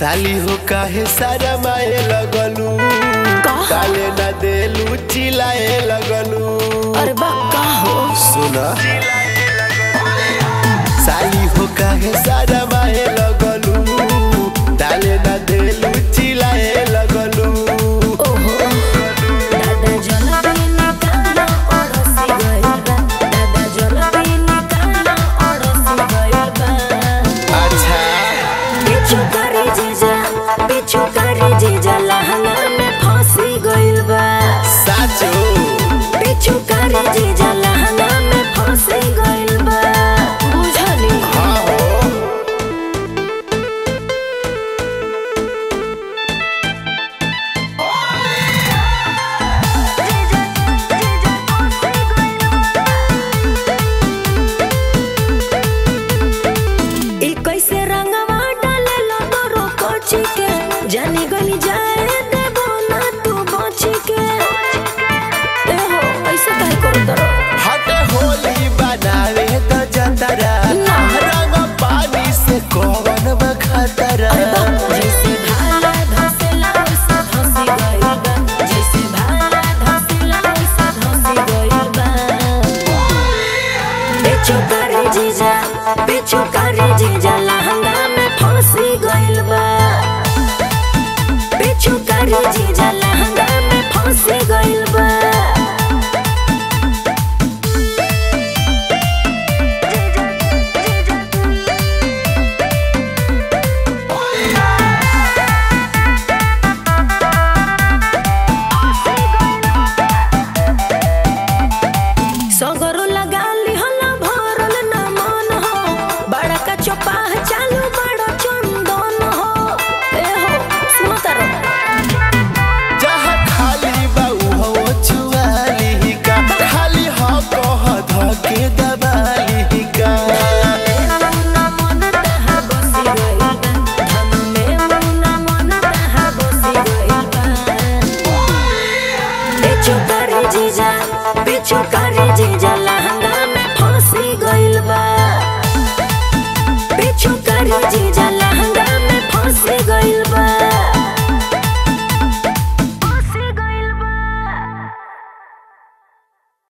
साली हो काहे सारा माए लगलू कहा? काले ना देलू चिल्लाए लगलू अरे बा का हो सुना साली हो काहे सारा माए लगलू डाले ना देलू चिल्लाए लगलू ओहो दादा जलबीन काना ओरसी गइल बा दादा जलबीन काना ओरसी गइल बा अच्छा पिछु करे जीजा पिछु करे जीजा लहंगा में फंसी गइल बा साचो पिछु करे जीजा लहंगा में फंसी गइल बा बुझली हाँ हो ई कैसे रंगवा डाले लो तोरो कोची के जानी गली जाए देबो ना तू बची के ए हो ऐसे काहे करो तोरो हट होली बनावे तो जतरा ना। रंग पानी से कौन बखतरा अरे बाप जैसे भाला धसेला वैसे धसी गइल बा जैसे भाला धसेला वैसे धसी गइल बा पिछु करे जीजा पिछु करे जीजा लहंगा में फंसी गइल बा पिछु करे जीजा लहंगा में फंसी गइल बा सगरो लगा लिहला भरल न मन हो बड़ा का चौपाह चालू बड़ा चंदन हो ए हो सुनो तारो जहाँ खाली बा उहो चुआली का खाली हो कह धके दबाली का मुना मन तहा बसी गइल बा धन में मुना मन तहा बसी गइल बा पिछु करे जीजा पिछु करे जीजा लहंगा